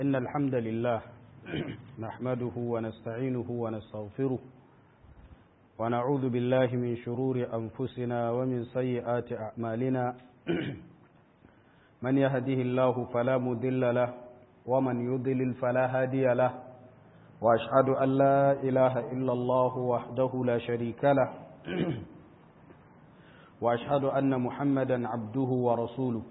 إن الحمد لله نحمده ونستعينه ونستغفره ونعوذ بالله من شرور أنفسنا ومن سيئات أعمالنا من يهده الله فلا مضل له ومن يضلل فلا هادي له وأشهد أن لا إله إلا الله وحده لا شريك له وأشهد أن محمدا عبده ورسوله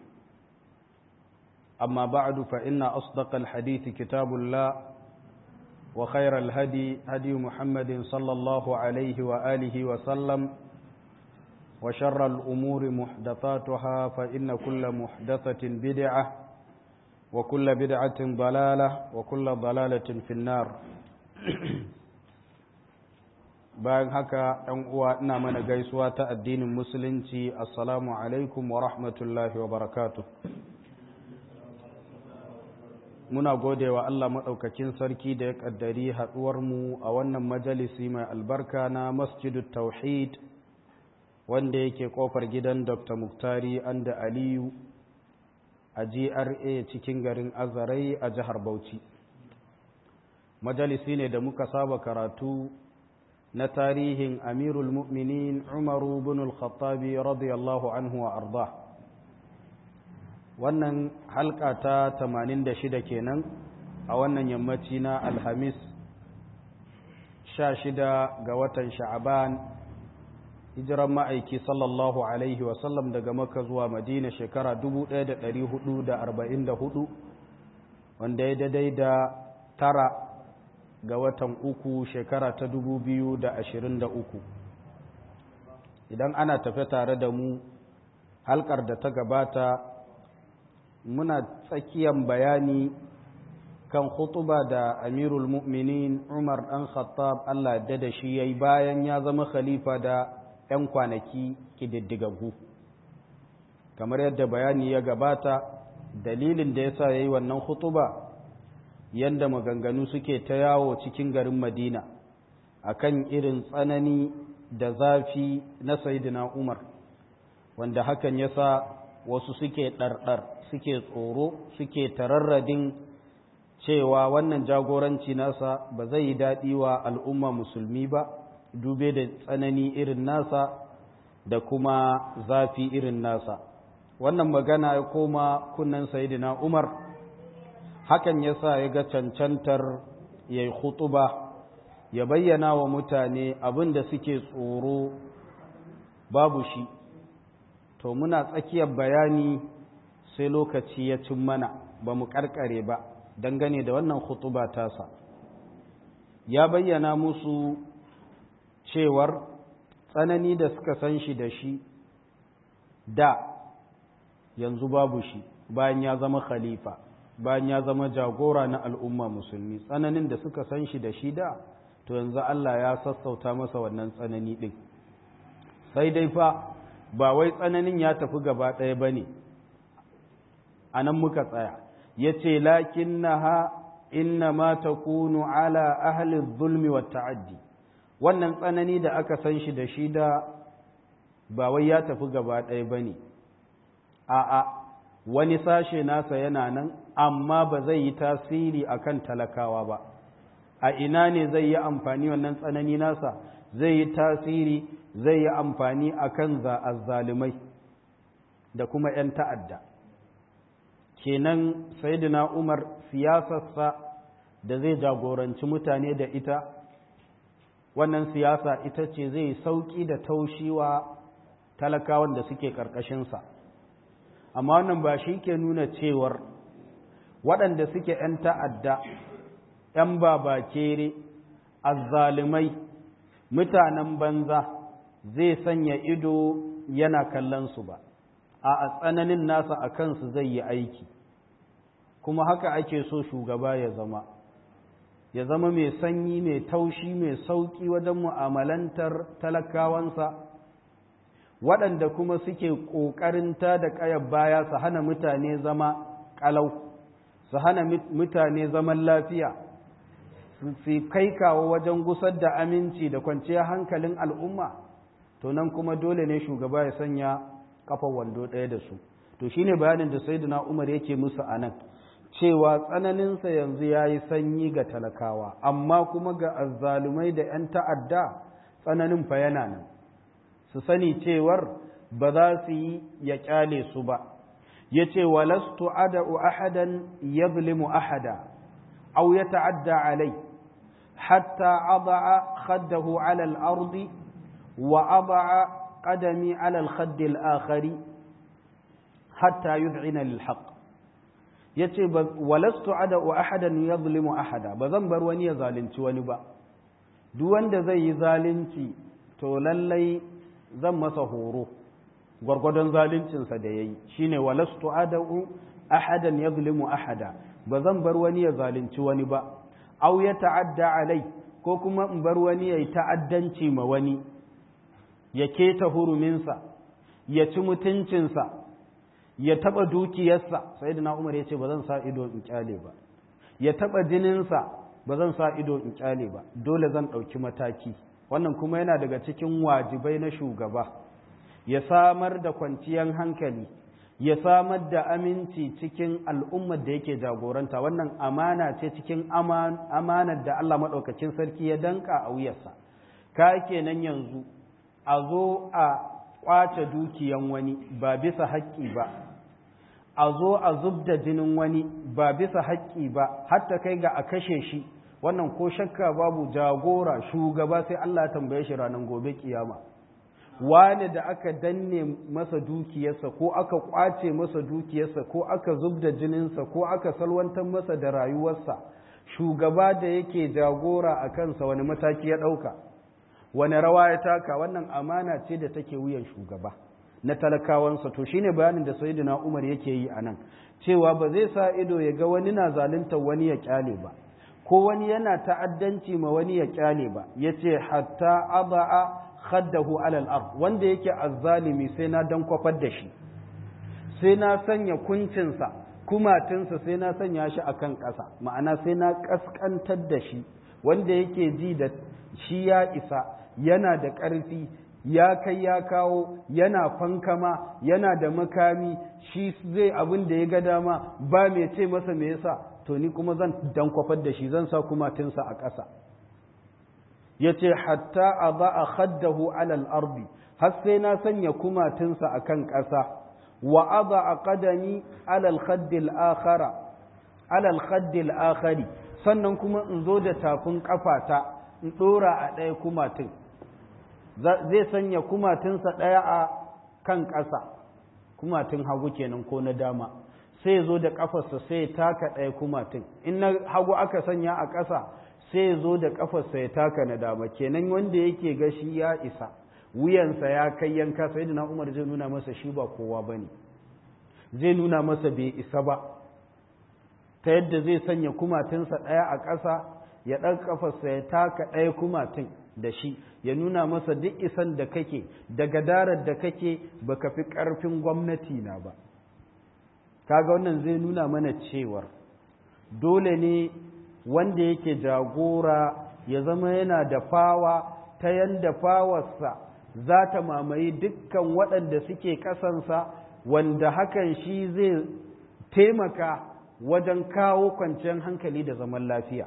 أما بعد فإن أصدق الحديث كتاب الله وخير الهدي هدي محمد صلى الله عليه وآله وسلم وشر الأمور محدثاتها فإن كل محدثة بدعة وكل بدعة ضلالة وكل ضلالة في النار bayan haka ‘yan uwa ina mana gaisuwa ta addinin musulunci assalamu alaikum wa rahmatullahi wa barakatu muna gode wa Allah maɗaukakin sarki da ya ƙaddari haɗuwarmu a wannan majalisi mai albarka na masjidu tauhid wanda yake ƙofar gidan dr muktari anda aliyu a gra cikin garin azarai a jihar bauchi majalisi ne da muka saba karatu na tarihin amirul mu'minin umaru bin al-khattabi radiyallahu anhu wa arda wannan halka ta 86 kenan a wannan yammaci na alhamis 16 ga watan sha'aban hijiran ma'aiki sallallahu alaihi wasallam daga maka zuwa madina shekara 1444 wanda ya daidai da tara ga watan uku shekara ta dubu biyu da ashirin da uku idan ana tafe tare da mu halkar da ta gabata muna tsakiyan bayani kan hutuba da amirul mu'minin umar ɗan khattab allah da da shi ya yi bayan ya zama khalifa da 'yan kwanaki ƙididdigaggu kamar yadda bayani ya gabata dalilin da ya sa ya yi wannan hutuba yadda maganganu suke ta yawo cikin garin madina akan irin tsanani da zafi na sayidina umar wanda hakan ya sa wasu suke ɗarɗar suke tsoro suke tararradin cewa wannan jagoranci nasa ba zai yi daɗi wa al'umma musulmi ba dube da tsanani irin nasa da kuma zafi irin nasa wannan magana ya koma kunnen sayidina umar hakan ya sa ya ga cancantar ya yi hutuba ya bayyana wa mutane abin da suke tsoro babu shi to muna tsakiyar bayani sai lokaci ya cin mana ba mu karkare ba dangane da wannan hutuba tasa ya bayyana musu cewar tsanani da suka san shi da shi da yanzu babu shi bayan ya zama khalifa bayan ya zama jagora na al'umma musulmi tsananin da suka san shi da shi da to yanzu Allah ya sassauta masa wannan tsanani ɗin sai dai fa ba wai tsananin ya tafi gaba ɗaya ba ne a nan muka tsaya ya ce lakin na ha inna ma ta kunu ala ahalin zulmi wa ta'addi wannan tsanani da aka san shi da shi da ba wai ya tafi gaba ɗaya ba ne a'a wani sashe nasa yana nan amma ba zai yi tasiri akan talakawa ba a ina ne zai yi amfani wannan tsanani nasa zai yi tasiri zai yi amfani akan zalimai da kuma 'yan ta'adda kenan sayyidina umar siyasarsa da zai jagoranci mutane da ita wannan siyasa ita ce zai sauki da taushiwa talakawan da suke ƙarƙashinsa amma wannan ba shi ke nuna cewar waɗanda suke ‘yan ta'adda, ‘yan babakere, azzalimai, mutanen banza zai sanya ido yana kallon su ba, a tsananin nasa a kansu zai yi aiki, kuma haka ake so shugaba ya zama. Ya zama mai sanyi, mai taushi, mai sauƙi wajen mu'amalantar talakawansa. waɗanda kuma suke ƙoƙarin ta da ƙayar baya su hana mutane zama ƙalau su hana mutane zaman lafiya su kai kawo wajen gusar da aminci da kwanciyar hankalin al'umma to nan kuma dole ne shugaba ya sanya kafar wando ɗaya da su to shine bayanin da sayyidina Umar yake musu anan cewa tsananinsa yanzu ya yi sanyi ga talakawa amma kuma ga azzalumai da 'yan ta'adda tsananin fa yana nan su sani cewar ba za su yi ya kyale su ba ya ce walastu ada'u ahadan yadhlimu ahada aw ya ta'adda alai hatta ada'a khaddahu ala al-ardi wa ada'a qadami ala al-khadd al-akhari hatta yud'ina lil haqq yace walastu ada'u ahadan yadhlimu ahada ba zan bar wani ya zalunci wani ba duk wanda zai yi zalunci to lallai zan masa horo gwargwadon zaluncinsa da ya yi shi ne walastu ada'u ahadan ya zulimu ahada ba zan bar wani ya zalunci wani ba au ya ta'adda alai ko kuma in bar wani ya yi ta'addanci ma wani ya keta huruminsa ya ci mutuncinsa ya taɓa dukiyarsa sai da umar ya ce ba zan sa ido in kyale ba ya taɓa jininsa ba zan sa ido in kyale ba dole zan ɗauki mataki wannan kuma yana daga cikin wajibai na shugaba ya samar da kwanciyar hankali ya samar da aminci cikin al'ummar da yake jagoranta wannan amana ce cikin amanar da Allah maɗaukacin sarki ya danka a wuyarsa ka kenan yanzu a zo a ƙwace dukiyan wani ba bisa haƙƙi ba a zo a zub da jinin wani ba bisa haƙƙi ba hatta kai ga a kashe shi wannan ko shakka babu jagora shugaba sai Allah ya tambaye shi ranar gobe kiyama wani da aka danne masa dukiyarsa ko aka kwace masa dukiyarsa ko aka zub da jininsa ko aka salwantar masa da rayuwarsa shugaba da yake jagora a kansa wani mataki ya ɗauka wani rawa ya taka wannan amana ce da take wuyan shugaba na talakawansa to shine bayanin da sayyidina Umar yake yi anan cewa ba zai sa ido ya ga wani na zalunta wani ya kyale ba ko wani yana ta'addanci ma wani ya kyale ba yace hatta aba'a khaddahu alal ard wanda yake azzalimi sai na dan kwafar da shi sai na sanya kuncinsa kumatinsa sai na sanya shi akan ƙasa ma'ana sai na ƙasƙantar da shi wanda yake ji da shi ya isa yana da ƙarfi ya kai ya kawo yana fankama yana da makami shi zai abin da ya ga dama ba mai ce masa me yasa to ni kuma zan dan kwafar da shi zan sa kumatinsa a ƙasa ya ce hatta a ba a khaddahu alal ardi har sai na sanya kumatinsa a kan ƙasa wa aba a ƙadami alal khaddil akhara alal khaddil akhari sannan kuma in zo da tafin ƙafata in ɗora a ɗaya kumatin zai sanya kumatinsa ɗaya a kan ƙasa kumatin hagu kenan ko na dama sai zo da ƙafarsa sai taka ɗaya kumatin in na hagu aka sanya a ƙasa sai zo da ƙafarsa ya taka na dama kenan wanda yake gashi ya isa wuyansa ya kai yanka sai da na umar zai nuna masa shi ba kowa ba ne zai nuna masa bai isa ba ta yadda zai sanya kumatinsa ɗaya a ƙasa ya ɗan ƙafarsa ya taka ɗaya kumatin da shi ya nuna masa duk isan da kake da gadarar da kake baka fi ƙarfin gwamnati na ba kaga wannan zai nuna mana cewar dole ne wanda yake jagora ya zama yana da fawa ta yanda fawarsa za ta mamaye dukkan waɗanda suke ƙasansa wanda hakan shi zai taimaka wajen kawo kwanciyar hankali da zaman lafiya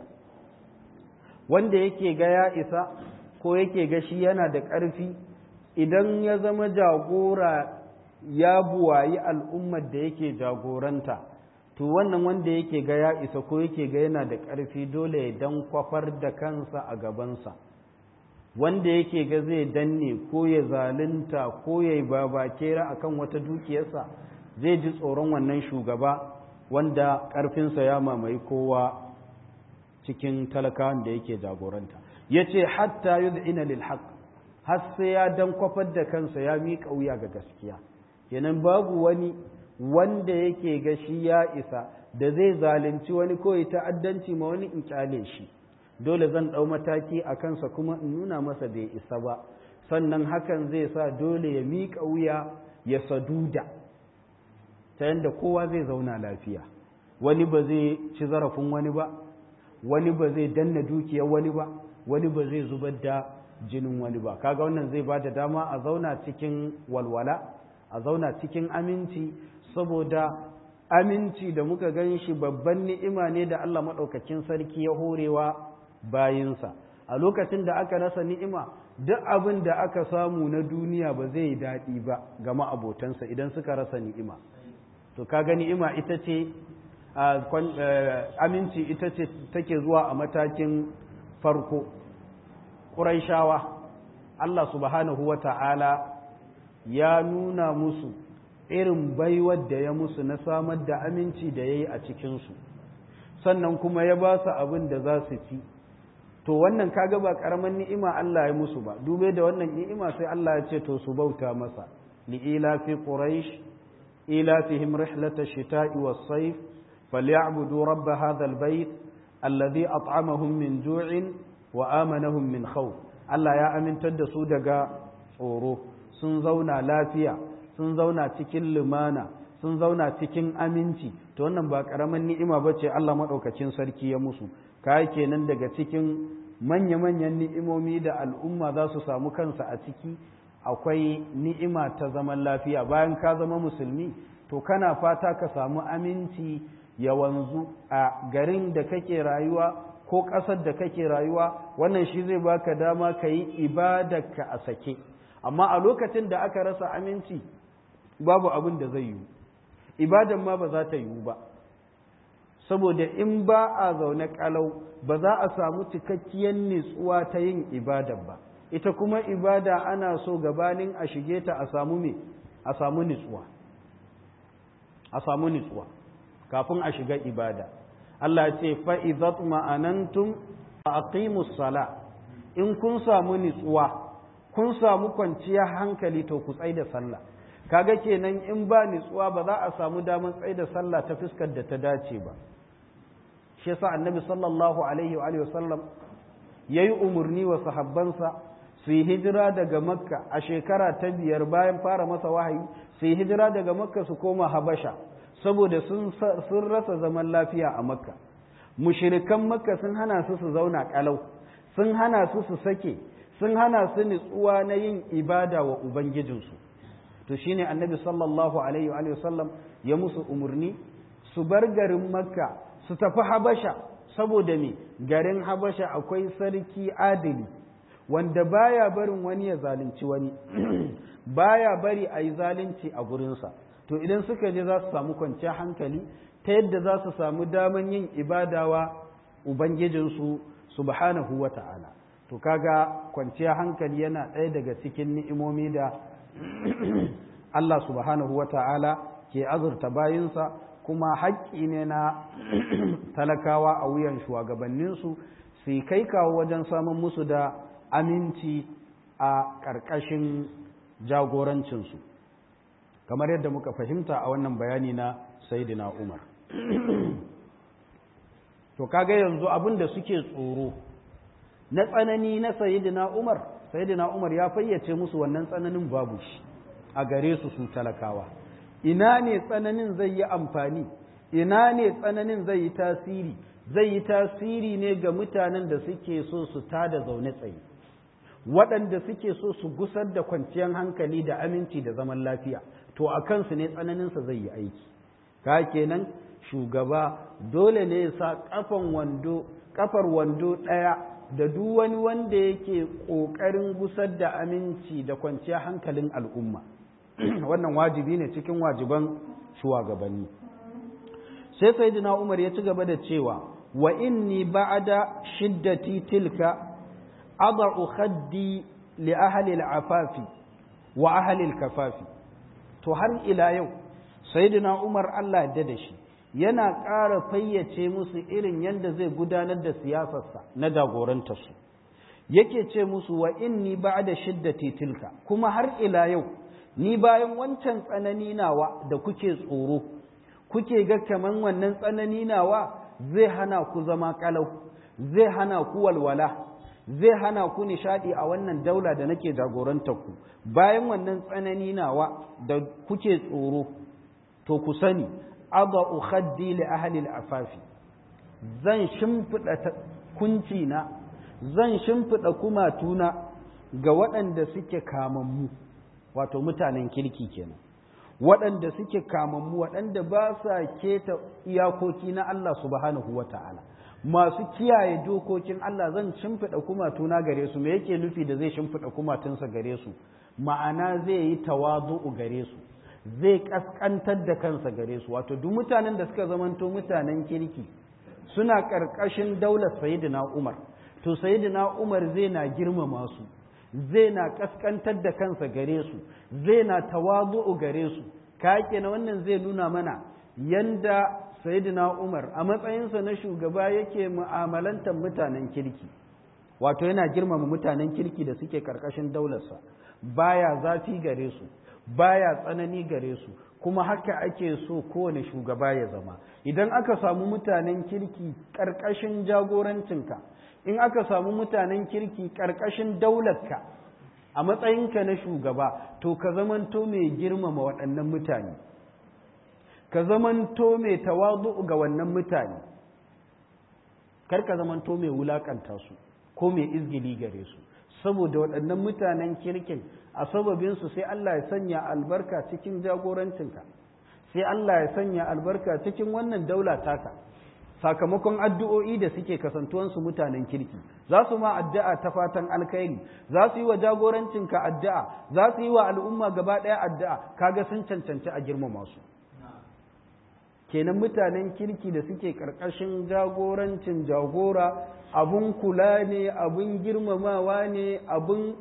wanda yake ga ya isa ko yake ga shi yana da ƙarfi idan ya zama jagora ya buwayi al'ummar da yake jagoranta to wannan wanda yake ga ya isa ko yake ga yana da ƙarfi dole ya dan kwafar da kansa a gabansa wanda yake ga zai danne ko ya zalunta ko ya yi babakera a kan wata dukiyarsa zai ji tsoron wannan shugaba wanda ƙarfinsa ya mamaye kowa cikin talakawan da yake jagoranta ya ce hatta yud'ina lil haqq har sai ya dan kwafar da kansa ya miƙa wuya ga gaskiya kenan babu wani wanda yake ga shi ya isa da zai zalunci wani ko ya ta'addanci ma wani in kyale shi dole zan ɗau mataki a kansa kuma in nuna masa bai isa ba sannan hakan zai sa dole ya miƙa wuya ya saduda ta yadda kowa zai zauna lafiya wani ba zai ci zarafin wani ba wani ba zai danna dukiyar wani ba wani ba zai zubar da jinin wani ba kaga wannan zai ba da dama a zauna cikin walwala a zauna cikin aminci saboda aminci da muka gan shi babban ni'ima ne da Allah maɗaukakin sarki ya horewa bayinsa a lokacin da aka rasa ni'ima duk abin da aka samu na duniya ba zai yi daɗi ba ga ma'abotansa idan suka rasa ni'ima to kaga ni'ima ita ce aminci ita ce take zuwa a matakin farko ƙuraishawa Allah subhanahu wa ta'ala ya nuna musu irin baiwar da ya musu na samar da aminci da ya yi a cikinsu sannan kuma ya ba su abin da za su ci to wannan kaga ba karaman ni'ima Allah ya musu ba dube da wannan ni'ima sai Allah ya ce to su bauta masa li'ila fi quraish ila fihim rihlata shita'i was-sayf falyabudu rabb hadha al-bayt alladhi at'amahum min ju'in wa amanahum min khawf Allah ya amintar da su daga tsoro sun zauna lafiya sun zauna cikin lumana sun zauna cikin aminci to wannan ba karaman ni'ima bace Allah madaukakin sarki ya musu kai kenan daga cikin manya-manyan ni'imomi da al'umma za su samu kansa a ciki akwai ni'ima ta zaman lafiya bayan ka zama musulmi to kana fata ka samu aminci ya wanzu a garin da kake rayuwa ko ƙasar da kake rayuwa wannan shi zai baka dama ka yi ibadarka a sake amma a lokacin da aka rasa aminci babu abin da zai yiwu ibadan ma ba za ta yiwu ba saboda in ba a zaune kalau ba za a samu cikakkiyar nitsuwa ta yin ibada ba ita kuma ibada ana so gabanin a shige ta a samu me a samu nitsuwa a samu nitsuwa kafin a shiga ibada Allah ce fa idzat ma'anantum fa aqimus sala in kun samu nitsuwa kun samu kwanciyar hankali to ku tsai da sallah kaga kenan in ba nitsuwa ba za a samu damar tsai da sallah ta fuskar da ta dace ba shi yasa annabi sallallahu alaihi wa sallam yayi umurni wa sahabbansa su yi hijira daga makka a shekara ta biyar bayan fara masa wahayi su yi hijira daga makka su koma habasha saboda sun sun rasa zaman lafiya a makka mushrikan makka sun hana su su zauna kalau sun hana su su sake sun hana su nitsuwa na yin ibada wa ubangijinsu to shine annabi sallallahu alaihi wa sallam ya musu umurni su bar garin makka su tafi habasha saboda me garin habasha akwai sarki adili wanda baya barin wani ya zalunci wani baya bari a yi zalunci a gurinsa to idan suka je za su samu kwanciyar hankali ta yadda za su samu daman yin ibadawa ubangijinsu subhanahu wa ta'ala to kaga kwanciyar hankali yana ɗaya daga cikin ni'imomi da Allah subhanahu wa ta'ala ke azurta bayinsa kuma haƙƙi ne na talakawa a wuyan shugabanninsu su kai kawo wajen samun musu da aminci a ƙarƙashin jagorancinsu kamar yadda muka fahimta a wannan bayani na Saidina Umar to kaga yanzu abin da suke tsoro na tsanani na Saidina Umar Saidina Umar ya fayyace musu wannan tsananin babu shi a gare su su talakawa ina ne tsananin zai yi amfani ina ne tsananin zai yi tasiri zai yi tasiri ne ga mutanen da suke so su tada zaune tsaye waɗanda suke so su gusar da kwanciyar hankali da aminci da zaman lafiya to a kansu ne tsananinsa zai yi aiki ka kenan shugaba dole ne ya sa kafan wando kafar wando ɗaya da duk wani wanda yake ƙoƙarin gusar da aminci da kwanciyar hankalin al'umma wannan wajibi ne cikin wajiban shugabanni sai sayyidina Umar ya ci gaba da cewa wa inni ba'da shiddati tilka ad'u khaddi li ahli al-afafi wa ahli al-kafafi to har ila yau sayyidina Umar Allah ya da shi yana ƙara fayyace musu irin yadda zai gudanar da siyasarsa na jagorantarsu yake ce musu wa inni ba'da shiddati tilka kuma har ila yau ni bayan wancan tsanani nawa da kuke tsoro kuke ga kaman wannan tsanani nawa zai hana ku zama kalau zai hana ku walwala zai hana ku nishadi a wannan daula da nake jagorantar ku bayan wannan tsanani nawa da kuke tsoro to ku sani adau khaddi li ahli al-afafi zan shimfida kunci na zan shimfida kumatuna ga waɗanda suke kamammu wato mutanen kirki kenan waɗanda suke kamammu waɗanda ba sa keta iyakoki na Allah subhanahu wa ta'ala masu kiyaye dokokin Allah zan shimfiɗa kumatuna gare su me yake nufi da zai shimfiɗa kumatunsa gare su ma'ana zai yi tawazu'u gare su zai ƙasƙantar da kansa gare su wato duk mutanen da suka zamanto mutanen kirki suna ƙarƙashin daular sayidina Umar to sayidina Umar zai na girmama su zai na ƙasƙantar da kansa gare su zai na tawazu'u gare su ka na wannan zai nuna mana yanda sayyidina Umar a matsayinsa na shugaba yake mu'amalantar mutanen kirki wato yana girmama mutanen kirki da suke karkashin daularsa baya zafi gare su baya tsanani gare su kuma haka ake so kowane shugaba ya zama idan aka samu mutanen kirki karkashin jagorancinka in aka samu mutanen kirki karkashin daularka a matsayinka na shugaba to ka zamanto mai girmama waɗannan mutane ka zamanto mai tawazu ga wannan mutane kar ka zamanto mai wulakanta su ko mai izgili gare su saboda waɗannan mutanen kirkin a sababinsu sai Allah ya sanya albarka cikin jagorancinka sai Allah ya sanya albarka cikin wannan daula taka sakamakon addu'o'i da suke kasantuwansu mutanen kirki za su ma addu'a ta fatan alkhairi za su yi wa jagorancinka addu'a za su yi wa al'umma gaba ɗaya addu'a kaga sun cancanci a girmama su kenan mutanen kirki da suke ƙarƙashin jagorancin jagora abun kula ne abun girmamawa ne abun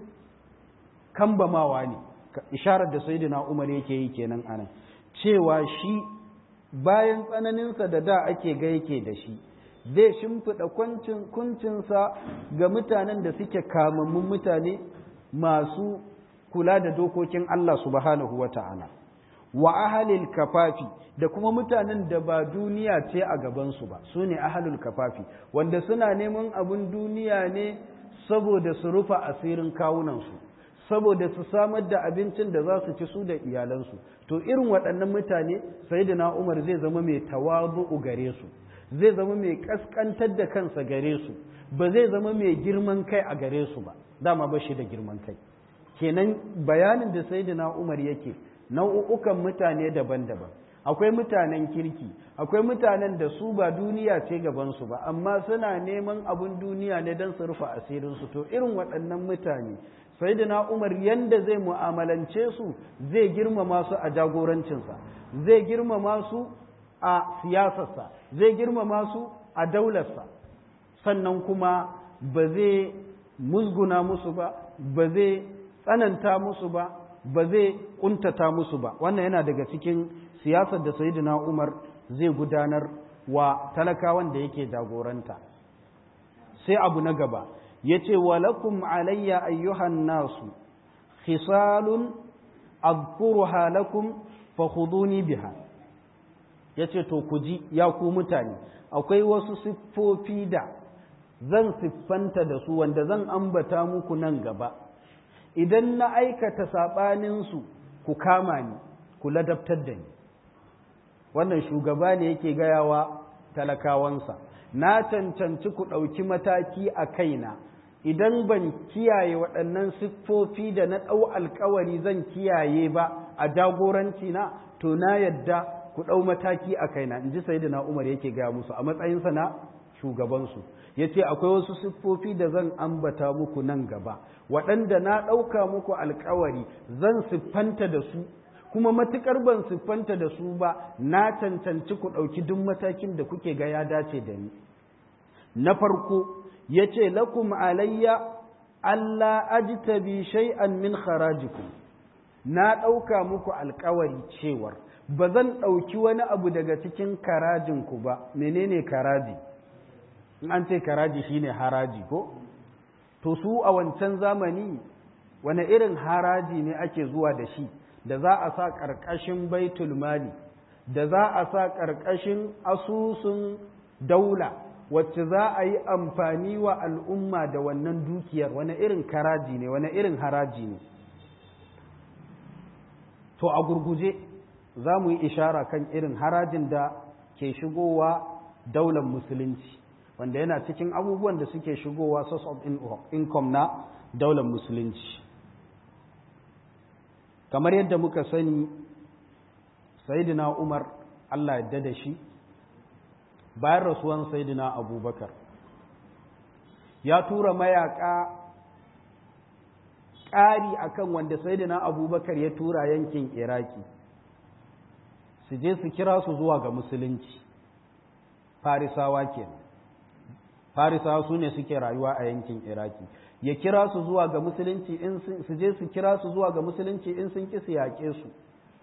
kambamawa ne isharar da sayyidina umar yake yi kenan anan cewa shi bayan tsananinsa da da ake ga yake da shi zai shimfiɗa kuncinsa ga mutanen da suke kamammun mutane masu kula da dokokin Allah subhanahu wa ta'ala wa ahalil kafafi da kuma mutanen da ba duniya ce a gabansu ba su ne ahalul kafafi wanda suna neman abin duniya ne saboda su rufa asirin kawunansu saboda su samar da abincin da za su ci su da iyalansu to irin waɗannan mutane sayyidina Umar zai zama mai tawazu'u gare su zai zama mai kaskantar da kansa gare su ba zai zama mai girman kai a gare su ba dama ba shi da girman kai kenan bayanin da sayyidina Umar yake nau'ukan mutane daban-daban akwai mutanen kirki akwai mutanen da su ba duniya ce gabansu ba amma suna neman abin duniya ne don su rufe asirinsu to irin waɗannan mutane sayyidina umar yanda zai mu'amalance su zai girmama su a jagorancinsa zai girmama su a siyasarsa zai girmama su a daularsa sannan kuma ba zai musguna musu ba ba zai tsananta musu ba ba zai kuntata musu ba wannan yana daga cikin siyasar da sayyidina umar zai gudanar wa talakawan da yake jagoranta sai abu na gaba ya ce walakum alayya ayyuhan nasu khisalun azkuruha lakum fakhuduni biha ya ce to ku ji ya ku mutane akwai wasu siffofi da zan siffanta da su wanda zan ambata muku nan gaba idan na aikata saɓaninsu ku kama ni ku ladabtar da ni wannan shugaba ne yake gayawa talakawansa na cancanci ku ɗauki mataki a kaina idan ban kiyaye waɗannan siffofi da na ɗau alkawari zan kiyaye ba a jagoranci na to na yadda ku ɗau mataki a kaina in ji sayidina umar yake gaya musu a matsayinsa na shugabansu ya ce akwai wasu siffofi da zan ambata muku nan gaba waɗanda na ɗauka muku alkawari zan siffanta da su kuma matuƙar ban siffanta da su ba na cancanci ku ɗauki duk matakin da kuke ga ya dace da ni na farko ya ce lakum alayya Allah ajtabi shay'an min kharajikum na ɗauka muku alkawari cewar ba zan ɗauki wani abu daga cikin karajinku ba menene karaji in an ce karaji shine haraji ko to su a wancan zamani wani irin haraji ne ake zuwa da shi da za a sa ƙarƙashin baitul mali da za a sa ƙarƙashin asusun daula wacce za a yi amfani wa al'umma da wannan dukiyar wani irin karaji ne wani irin haraji ne to a gurguje za mu yi ishara kan irin harajin da ke shigowa daular musulunci wanda yana cikin abubuwan da suke shigowa source of income na daular musulunci kamar yadda muka sani sayidina umar allah yadda da shi bayan rasuwan sayidina abubakar ya tura mayaka ƙari akan wanda sayidina abubakar ya tura yankin iraki su je su kira su zuwa ga musulunci farisawa kenan farisawa su ne suke rayuwa a yankin iraki ya kira su zuwa ga musulunci in su je su kira su zuwa ga musulunci in sun ki su yaƙe su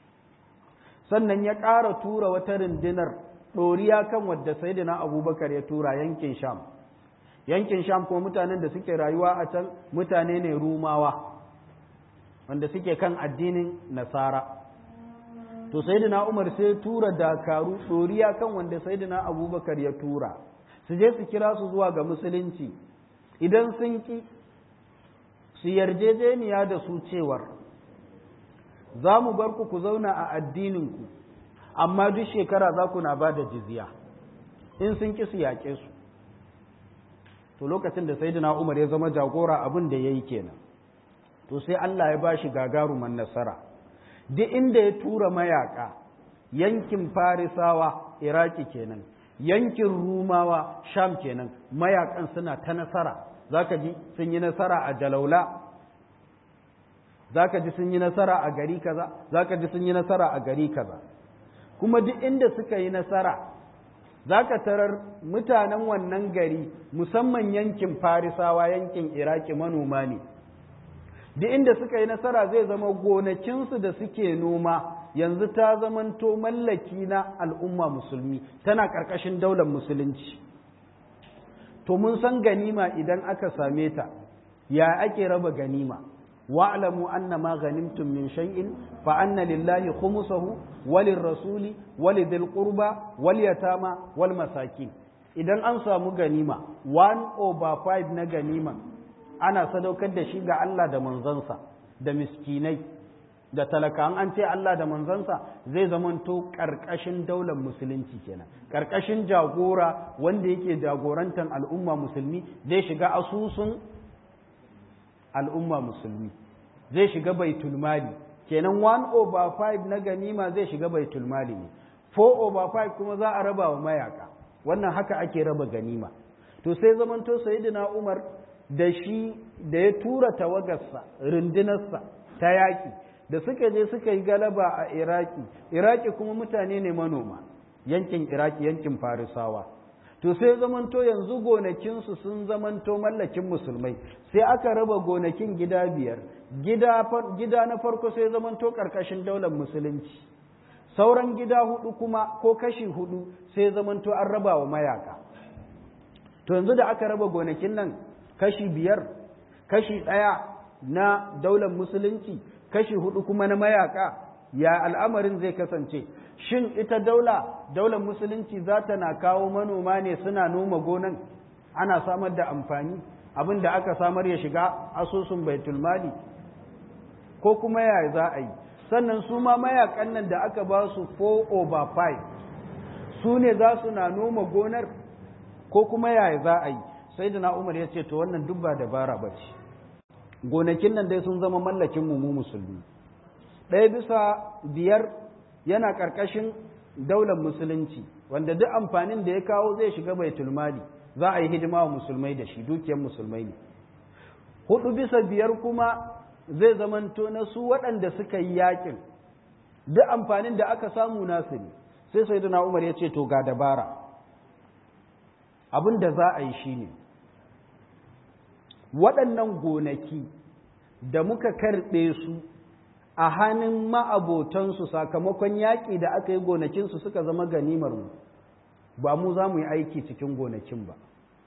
sannan ya ƙara tura wata rundunar ɗoriya kan wadda saidina abubakar ya tura yankin sham yankin sham ko mutanen da suke rayuwa a can mutane ne rumawa wanda suke kan addinin nasara to saidina umar sai tura dakaru ɗoriya kan wanda saidina abubakar ya tura su je su kira su zuwa ga musulunci idan sun ki su yarjejeniya da su cewar za mu bar ku ku zauna a addininku amma duk shekara za ku na ba da jizya in sun ki su yaƙe su to lokacin da saidina umar ya zama jagora abin da ya yi kenan to sai Allah ya ba shi gagaruman nasara duk inda ya tura mayaka yankin farisawa iraki kenan yankin rumawa sham kenan mayakan suna ta nasara zaka ji sun yi nasara a jalaula zaka ji sun yi nasara a gari kaza zaka ji sun yi nasara a gari kaza kuma duk inda suka yi nasara zaka tarar mutanen wannan gari musamman yankin farisawa yankin iraki manoma ne duk inda suka yi nasara zai zama gonakinsu da suke noma yanzu ta zamanto mallaki na al'umma musulmi tana ƙarƙashin daular musulunci to mun san ganima idan aka same ta ya ake raba ganima wa'lamu anna ma ghanimtum min shay'in fa anna lillahi khumsahu walin rasuli walidil qurba wal yatama wal masakin idan an samu ganima 1 over 5 na ganima ana sadaukar da shi ga Allah da manzansa da miskinai da talaka an ce Allah da manzansa zai zamanto ƙarƙashin daular musulunci kenan ƙarƙashin jagora wanda yake jagorantar al'umma musulmi zai shiga asusun al'umma musulmi zai shiga baitul mali kenan 1 over 5 na ganima zai shiga baitul mali ne 4 over 5 kuma za a raba wa mayaka wannan haka ake raba ganima to sai zamanto sayyidina Umar da shi da ya tura tawagarsa rundunarsa ta yaƙi da suka je suka yi galaba a iraki iraki kuma mutane ne manoma yankin iraki yankin farisawa to sai zamanto yanzu gonakinsu sun zamanto mallakin musulmai sai aka raba gonakin gida biyar gida na farko sai zamanto ƙarƙashin daular musulunci sauran gida hudu kuma ko kashi hudu sai zamanto an raba wa mayaka to yanzu da aka raba gonakin nan kashi biyar kashi ɗaya na daular musulunci kashi hudu kuma na mayaka ya al'amarin zai kasance shin ita daula daular musulunci za ta na kawo manoma ne suna noma gonan ana samar da amfani abin da aka samar ya shiga asusun baitulmali ko kuma ya za a yi sannan su ma mayakan nan da aka ba su 4 over 5 su ne za su na noma gonar ko kuma ya za a yi sai da na umar ya ce to wannan duk ba dabara ba ce gonakin nan dai sun zama mallakin mu mu musulmi ɗaya bisa biyar yana ƙarƙashin daular musulunci wanda duk amfanin da ya kawo zai shiga baitul mali za a yi hidima wa musulmai da shi dukiyar musulmai ne hudu bisa biyar kuma zai zamanto na su waɗanda suka yi yakin duk amfanin da aka samu nasu ne sai sai umar ya ce to ga dabara abin da za a yi shi ne waɗannan gonaki da muka karɓe su a hannun ma'abotansu sakamakon yaƙi da aka yi gonakinsu suka zama ganimar mu ba mu za mu yi aiki cikin gonakin ba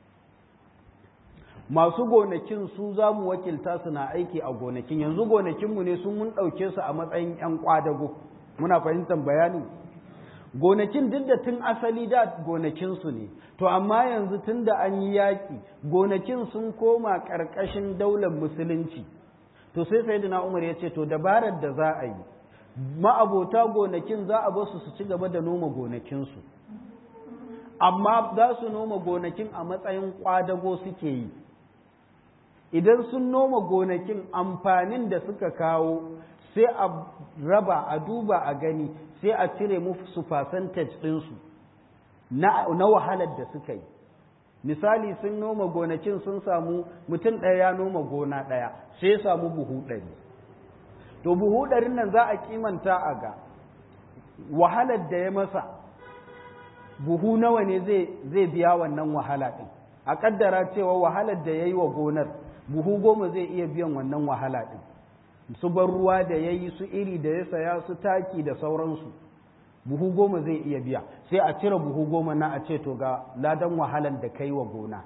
masu gonakin su za mu wakilta su na aiki a gonakin yanzu gonakinmu ne sun mun ɗauke su a matsayin 'yan ƙwadago muna fahimtar bayani gonakin duk da tun asali da gonakinsu ne to amma yanzu tun da an yi yaƙi gonakin sun koma ƙarƙashin daular musulunci to sai sai umar ya ce to dabarar da za a yi ma'abota gonakin za a basu su ci gaba da noma gonakinsu amma za su noma gonakin a matsayin ƙwadago suke yi idan sun noma gonakin amfanin da suka kawo sai a raba a duba a gani sai a cire musu percentage ɗinsu na, na wahalar da suka yi misali sun noma gonakin sun samu mutum ɗaya ya noma gona ɗaya sai ya samu buhu ɗari to buhu ɗarin nan za a kimanta a ga wahalar da ya masa buhu nawa ne zai biya wannan wahala ɗin a ƙaddara cewa wahalar da ya yi wa gonar buhu goma zai iya biyan wannan wahala ɗin su bar ruwa da ya yi su iri da ya saya su taki da sauransu buhu goma zai iya biya sai a cire buhu goma na a ce to ga ladan wahalar da kai wa gona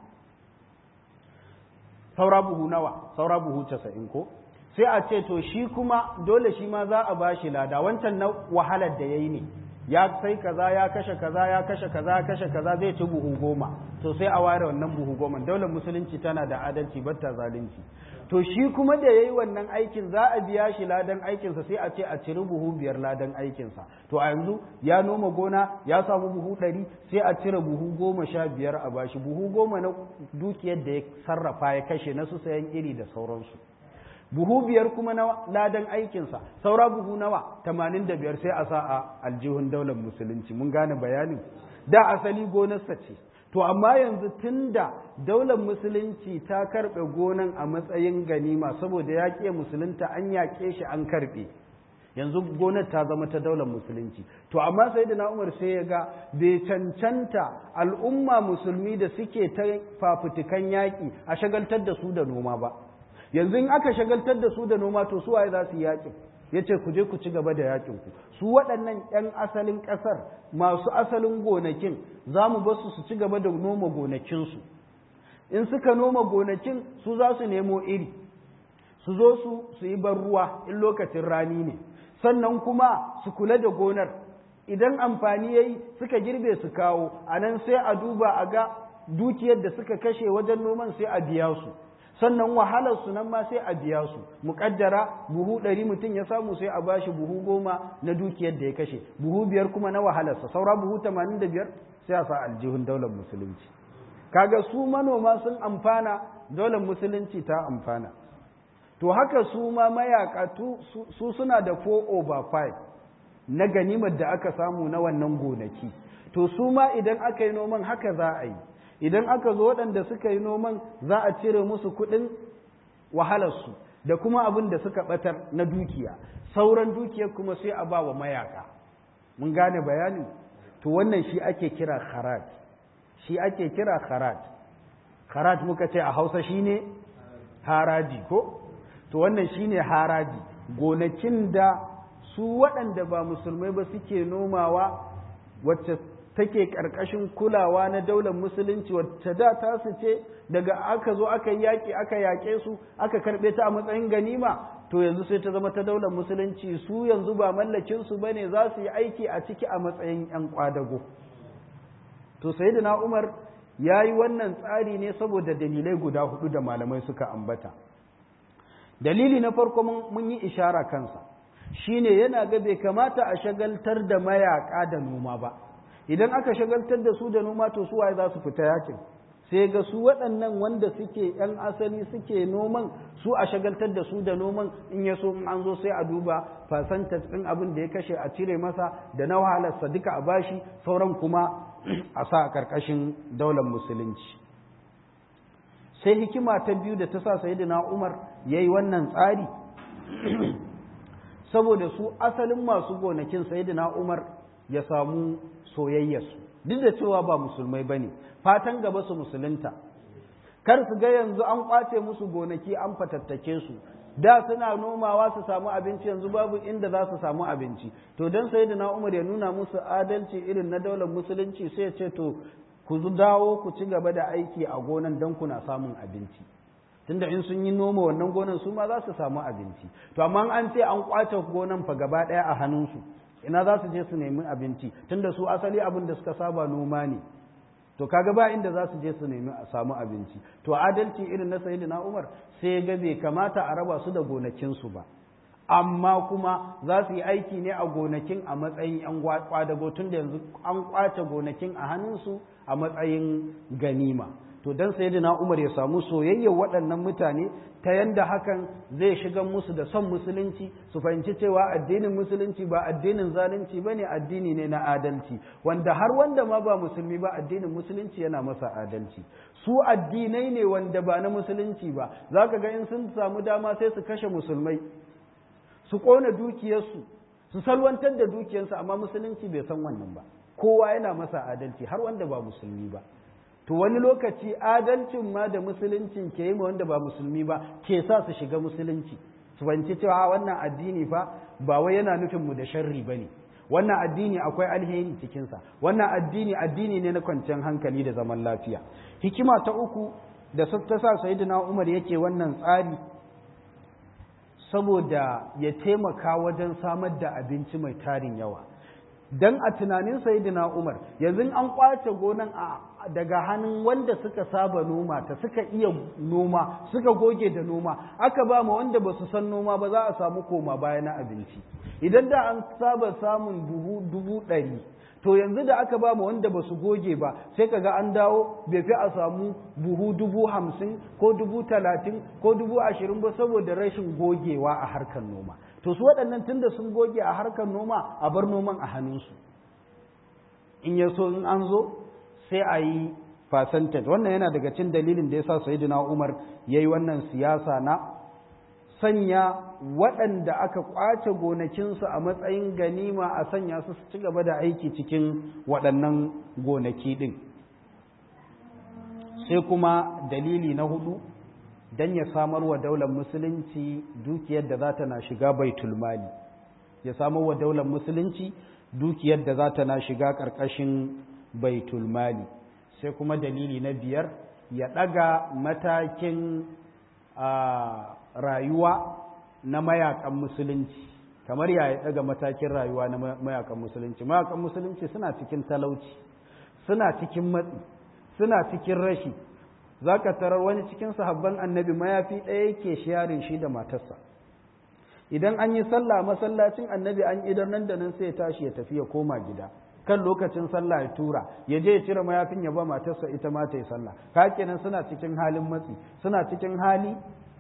saura buhu nawa saura buhu casa'in ko sai a ce to shi kuma dole shi ma za a ba shi lada wancan na wahalar da ya yi ne ya sai kaza ya kashe kaza ya kashe kaza ya kashe kaza zai ci buhu goma to sai a ware wannan buhu goma daular musulunci tana da adalci batta zalunci to shi kuma da yayi wannan aikin za a biya shi ladan aikinsa sai a ce a ciri buhu biyar ladan aikinsa to a yanzu ya noma gona ya samu buhu ɗari sai a cire buhu goma sha biyar a bashi buhu goma na dukiyar da ya sarrafa ya kashe na su sayan iri da sauransu buhu biyar kuma na ladan aikinsa saura buhu nawa tamanin da biyar sai a sa a aljihun daular musulunci mun gane bayanin da asali gonarsa ce to amma yanzu tun da daular musulunci ta karɓe gonan a matsayin ganima saboda ya ƙe musulunta an yaƙe shi an karɓe yanzu gonar ta zama ta daular musulunci to amma sai da na umar sai ya ga bai cancanta al'umma musulmi da suke ta fafutukan yaƙi a shagaltar da su da noma ba yanzu in aka shagaltar da su da noma to su waye za su yi yaƙin ya ce ku je ku ci gaba da yaƙin ku su waɗannan 'yan asalin ƙasar masu asalin gonakin za mu ba su su ci gaba da noma gonakinsu in suka noma gonakin su za su nemo iri su zo su su yi ban ruwa in lokacin rani ne sannan kuma su kula da gonar idan amfani ya yi suka girbe su kawo a nan sai a duba a ga dukiyar da suka kashe wajen noman sai a biya su sannan wahalar su nan ma sai a biya su muƙaddara buhu ɗari mutum ya samu sai a bashi buhu goma na dukiyar da ya kashe buhu biyar kuma na wahalarsa saura buhu tamanin da biyar sai a sa aljihun daular musulunci kaga su manoma sun amfana daular musulunci ta amfana to haka su ma mayaka su suna da 4 over 5 na ganimar da aka samu na wannan gonaki to su ma idan aka yi noman haka za a yi idan aka zo waɗanda suka yi noman za a cire musu kuɗin wahalarsu da kuma abin da suka ɓatar na dukiya sauran dukiyar kuma sai a ba wa mayaka mun gane bayani to wannan shi ake kira kharaj shi ake kira kharaj kharaj muka ce a hausa shine haraji ko to wannan shine haraji gonakin da su waɗanda ba musulmai ba suke nomawa wacce take ƙarƙashin kulawa na daular musulunci wacce da ta su ce daga aka zo aka yaƙi aka yaƙe su aka karɓe ta a matsayin ganima to yanzu sai ta zama ta daular musulunci su yanzu ba mallakin su bane za su yi aiki a ciki a matsayin ƴan kwadago to sayyidina Umar ya yi wannan tsari ne saboda dalilai guda hudu da malamai suka ambata dalili na farko mun yi ishara kansa shine yana ga bai kamata a shagaltar da mayaka da noma ba idan aka shagaltar da su da noma to su waye za su fita yakin sai ga su waɗannan wanda suke ‘yan asali suke noman su a shagaltar da su da noman in ya so an zo sai a duba fasantas ɗin abin da ya kashe a cire masa da na wahalarsa duka a bashi sauran kuma a sa a ƙarƙashin daular musulunci sai hikima ta biyu da ta sa sayidina umar ya yi wannan tsari saboda su asalin masu gonakin sayidina umar ya samu soyayyarsu duk da cewa ba musulmai ba ne fatan gaba su musulunta kar su ga yanzu an kwace musu gonaki an fatattake su da suna nomawa su samu abinci yanzu babu inda za su samu abinci to don sai na umar ya nuna musu adalci irin na daular musulunci sai ya ce to ku dawo ku ci gaba da aiki a gonan don kuna samun abinci tunda in sun yi noma wannan gonan su ma za su samu abinci to amma an ce an kwace gonan fa gaba ɗaya a hannunsu ina za su je su nemi abinci tunda su asali abin da suka saba noma ne to kaga ba inda za su je su nemi a samu abinci to adalci irin na sayyidina Umar sai ga bai kamata a raba su da gonakinsu ba amma kuma za su yi aiki ne a gonakin a matsayin yan kwadago tun da yanzu an kwace gonakin a hannunsu a matsayin ganima to dan sayyidina Umar ya samu soyayyar waɗannan mutane ta yanda hakan zai shiga musu da son musulunci su fahimci cewa addinin musulunci ba addinin zalunci bane addini ne na adalci wanda har wanda ma ba musulmi ba addinin musulunci yana masa adalci su addinai ne wanda ba na musulunci ba zaka ga in sun samu dama sai su kashe musulmai su kona dukiyarsu su salwantar da dukiyarsu amma musulunci bai san wannan ba kowa yana masa adalci har wanda ba musulmi ba to wani lokaci adalcin ma da musuluncin ke yi ma wanda ba musulmi ba ke sa su shiga musulunci su fahimci cewa wannan addini fa ba wai yana nufin mu da sharri ba ne wannan addini akwai alheri cikinsa wannan addini addini ne na kwanciyar hankali da zaman lafiya hikima ta uku da ta sa sayyidina umar yake wannan tsari saboda ya taimaka wajen samar da abinci mai tarin yawa dan a tunanin sayyidina Umar yanzu an kwace gonan a daga hannun wanda suka saba noma ta suka iya noma suka goge da noma aka ba mu wanda ba su san noma ba za a samu koma baya na abinci idan da an saba samun buhu dubu ɗari to yanzu da aka ba mu wanda ba su goge ba sai kaga an dawo bai fi a samu buhu dubu hamsin ko dubu talatin ko dubu ashirin ba saboda rashin gogewa a harkar noma to su waɗannan tunda sun goge a harkar noma a bar noman a hannunsu in ya so in an zo sai a yi percentage wannan yana daga cin dalilin da ya sa sayidina umar ya yi wannan siyasa na sanya waɗanda aka ƙwace gonakinsu a matsayin ganima a sanya su ci gaba da aiki cikin waɗannan gonaki ɗin sai kuma dalili na hudu don ya samar wa daular musulunci dukiyar da za ta na shiga baitul mali ya samar wa daular musulunci dukiyar da za ta na shiga ƙarƙashin baitul mali sai kuma dalili na biyar ya ɗaga matakin rayuwa na mayakan musulunci kamar ya ya ɗaga matakin rayuwa na mayakan musulunci mayakan musulunci suna cikin talauci suna cikin matsi suna cikin rashi za ka tarar wani cikin sahabban annabi mayafi ɗaya yake sharing shi da matarsa idan an yi sallah masallacin annabi an idar nan da nan sai ya tashi ya tafi ya koma gida kan lokacin sallah ya tura ya je ya cire mayafin ya ba matarsa ita ma ta yi sallah ka kenan suna cikin halin matsi suna cikin hali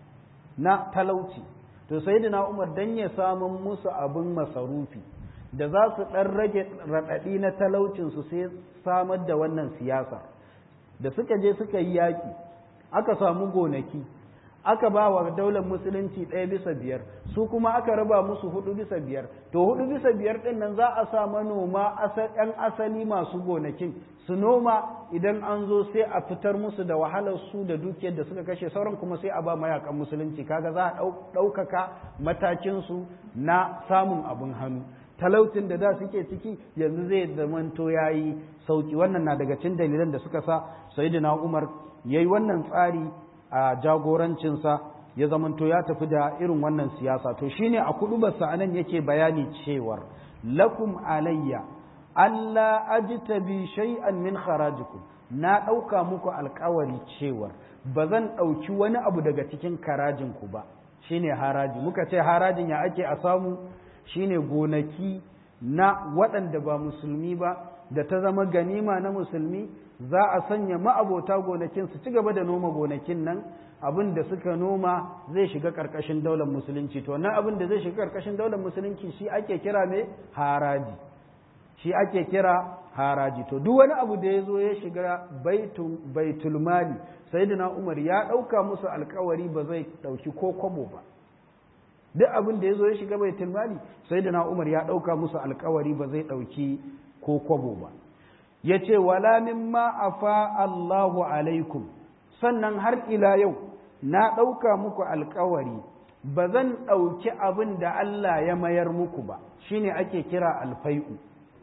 na talauci to sayyidina umar dan ya samun musu abin masarufi da za su ɗan rage raɗaɗi na talaucinsu sai samar da wannan siyasa da suka je suka yi yaƙi aka samu gonaki aka ba wa daular musulunci ɗaya bisa biyar su kuma aka raba musu hudu bisa biyar to hudu bisa biyar ɗin nan za a sa manoma ‘yan asali masu gonakin su noma idan an zo sai a fitar musu da wahalar su da dukiyar da suka kashe sauran kuma sai a ba mayakan musulunci kaga za a ɗaukaka matakinsu na samun abin hannu talautin da da suke ciki yanzu zai zamanto ya yi sauki wannan na daga cin dalilan da suka sa sayyidina umar ya yi wannan tsari a jagorancinsa ya zamanto ya tafi da irin wannan siyasa to shine a kudubarsa anan yake bayani cewar lakum alayya alla ajtabi shay'an min kharajikum na ɗauka muku alkawari cewar ba zan ɗauki wani abu daga cikin karajinku ba shine haraji muka ce harajin ya ake a samu shine gonaki na waɗanda ba musulmi ba da ta zama ganima na musulmi za a sanya ma'abota gonakin su ci gaba da noma gonakin nan abin da suka noma zai shiga ƙarƙashin daular musulunci to wannan abin da zai shiga ƙarƙashin daular musulunci shi ake kira mai haraji shi ake kira haraji to duk wani abu da ya zo ya shiga baitul mali sayyidina umar ya ɗauka musu alkawari ba zai ɗauki ko kwabo ba duk abin da ya zo ya shiga baitul mali sayyidina umar ya ɗauka musu alkawari ba zai ɗauki ko kwabo ba ya ce wala mimma afa Allahu alaikum sannan har ila yau na ɗauka muku alkawari ba zan ɗauki abin da Allah ya mayar muku ba shine ake kira alfai'u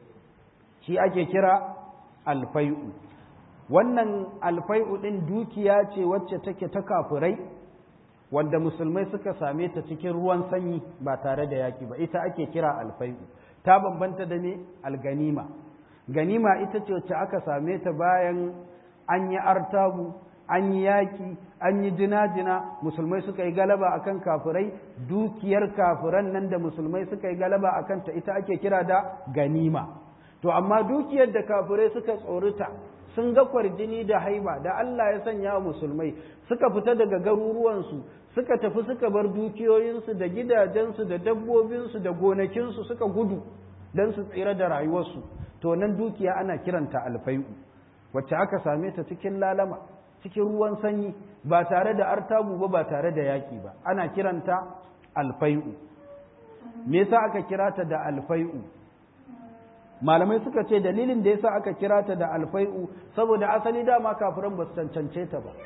shi ake kira alfai'u wannan alfai'u ɗin dukiya ce wacce take ta kafurai wanda musulmai suka same ta cikin ruwan sanyi ba tare da yaƙi ba ita ake kira alfai'u ta bambanta da ne alganima ganima ita ce wacce aka same ta bayan an yi artabu an yi yaƙi an yi jina-jina musulmai suka yi galaba akan kafirai dukiyar kafiran nan da musulmai suka yi galaba akan ta ita ake kira da ganima to amma dukiyar da kafirai suka tsorita sun ga kwarjini da haiba da Allah ya sanya wa musulmai suka fita daga garuruwansu suka tafi suka bar dukiyoyinsu da gidajensu da dabbobinsu da gonakinsu suka gudu don su tsira da rayuwarsu to nan dukiya ana kiranta alfai'u wacce aka same ta cikin lalama cikin ruwan sanyi ba tare da artabu ba ba tare da yaƙi ba ana kiranta alfai'u me yasa aka kira ta da alfai'u malamai suka ce dalilin da yasa aka kira ta da alfai'u saboda asali dama kafiran ba su cancance ta ba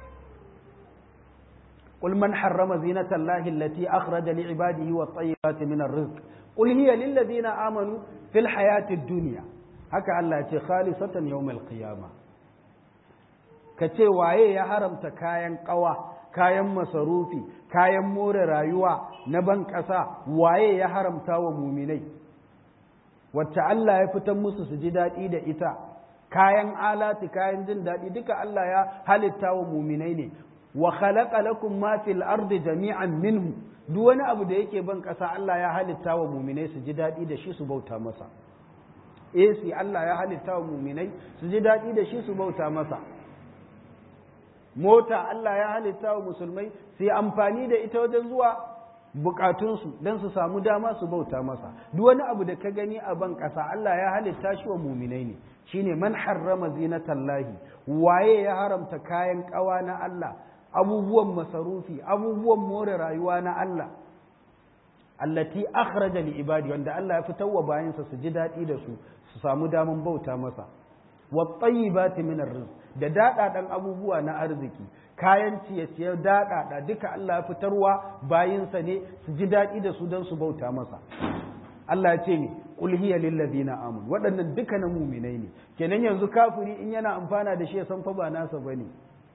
قل من حرم زينة الله التي أخرج لعباده والطيبات من الرزق قل هي للذين آمنوا في الحياة الدنيا هكا الله يتي خالصة يوم القيامة kace waye ya haramta kayan kawa kayan masarufi kayan more rayuwa na ban ƙasa waye ya haramta wa muminai wacce Allah ya fitar musu su ji daɗi da ita kayan alati kayan jin daɗi duka Allah ya halitta wa muminai ne wa khalaqa lakum ma fil ardi jami'an minhu duk wani abu da yake ban ƙasa Allah ya halitta wa muminai su ji daɗi da shi su bauta masa AC Allah ya halitta wa muminai su ji daɗi da shi su bauta masa mota Allah ya halitta wa musulmai su yi amfani da ita wajen zuwa bukatunsu don su samu dama su bauta masa duk wani abu da ka gani a ban ƙasa Allah ya halitta shi wa muminai ne shine man harrama zinatallahi waye ya haramta kayan ƙawa na Allah abubuwan masarufi abubuwan more rayuwa na Allah allati akhraja li ibadi wanda Allah ya fitar wa bayansa su ji daɗi da su su samu daman bauta masa wa tayyibati min arrizq da daɗaɗan abubuwa na arziki kayan ciye-ciye daɗaɗa duka Allah ya fitarwa bayinsa ne su ji daɗi da su don su bauta masa Allah ya ce ne qul hiya lil ladina amanu waɗannan duka na muminai ne kenan yanzu kafiri in yana amfana da shi ya san fa ba nasa bane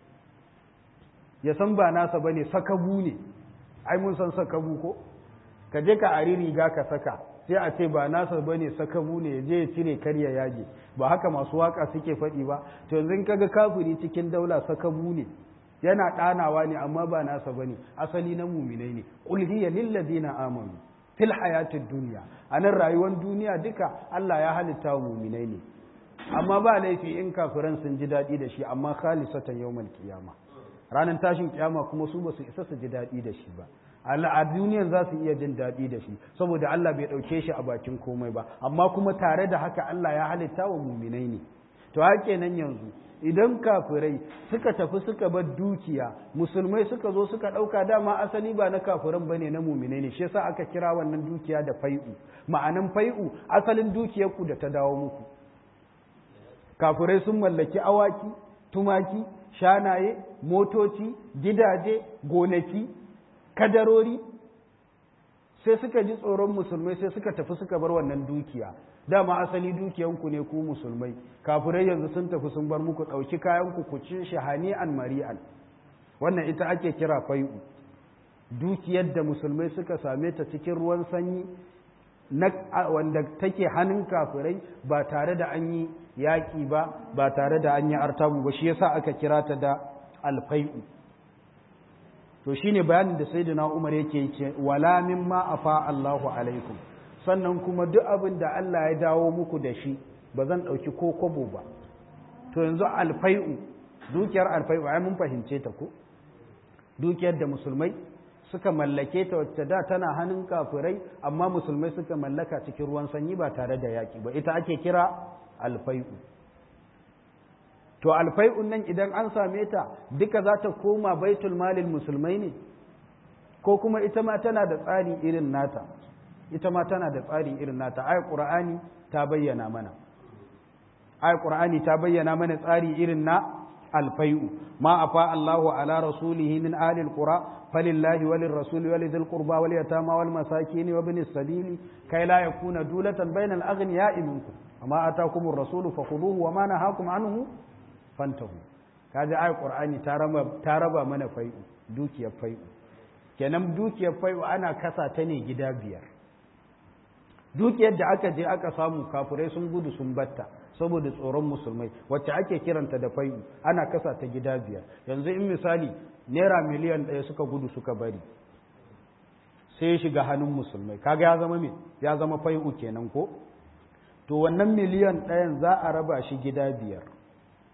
ya san ba nasa bane sakabu ne ai mun san sakabu ko ka je ka ari riga ka saka sai a ce ba nasa bane sakabu ne ya je ya cire karya yaje ba haka masu waka suke faɗi ba to yanzu kaga kafiri cikin daula sakabu ne yana ɗanawa ne amma ba nasa bane asali na muminai ne qul hiya lil ladina amanu fil hayatid dunya anan rayuwar duniya duka Allah ya halitta wa muminai ne amma ba laifi in kafiran sun ji daɗi da shi amma khalisatan yawmal qiyama ranar tashin kiyama kuma su ba su isa su ji daɗi da shi ba a duniyan za su iya jin daɗi da shi saboda Allah bai ɗauke shi a bakin komai ba amma kuma tare da haka Allah ya halitta wa muminai ne to hake nan yanzu idan kafirai suka tafi suka bar dukiya musulmai suka zo suka ɗauka dama asali ba na kafiran bane na muminai ne shi yasa aka kira wannan dukiya da fai'u ma'anan fai'u asalin dukiyar ku da ta dawo muku kafirai sun mallaki awaki tumaki shanaye motoci gidaje gonaki kadarori sai suka ji tsoron musulmai sai suka tafi suka bar wannan dukiya dama asali dukiyanku ne ku musulmai kafirai yanzu sun tafi sun bar muku ɗauki kayanku ku ci shahani an mari'an wannan ita ake kira fai'u dukiyar da musulmai suka same ta cikin ruwan sanyi na wanda take hannun kafirai ba tare da an yi yaƙi ba ba tare da an yi artabu ba shi yasa aka kira ta da alfai'u to shine bayanin da sayyidina Umar yake yake wala mimma afa Allahu alaikum sannan kuma duk abin da Allah ya dawo muku da shi ba zan dauki ko kobo ba to yanzu alfai'u dukiyar alfai'u ai mun fahimce ta ko dukiyar da musulmai suka mallake ta wacce da tana hannun kafirai amma musulmai suka mallaka cikin ruwan sanyi ba tare da yaki ba ita ake kira alfai'u to alfai'un nan idan an same ta duka za ta koma baitul malil musulmai ne ko kuma ita ma tana da tsari irin nata ita ma tana da tsari irin nata ayat qur'ani ta bayyana mana ayat qur'ani ta bayyana mana tsari irin na alfai'u ma afa Allahu ala rasulihi min ahli alqura falillahi walir rasuli walidhil qurba wal yatama wal masakin wa ibnis sabili kai la yakuna dulatan bainal aghniya'i minkum amma atakumur rasulu fakhuduhu wa ma nahakum anhu fantahu kaji ayat qur'ani ta raba ta raba mana fai'u dukiyar fai'u kenan dukiyar fai'u ana kasa ta ne gida biyar dukiyar da aka je aka samu kafurai sun gudu sun batta saboda tsoron musulmai wacce ake kiranta da fai'u ana kasa ta gida biyar yanzu in misali naira miliyan ɗaya suka gudu suka bari sai ya shiga hannun musulmai kaga ya zama me ya zama fai'u kenan ko to wannan miliyan ɗayan za a raba shi gida biyar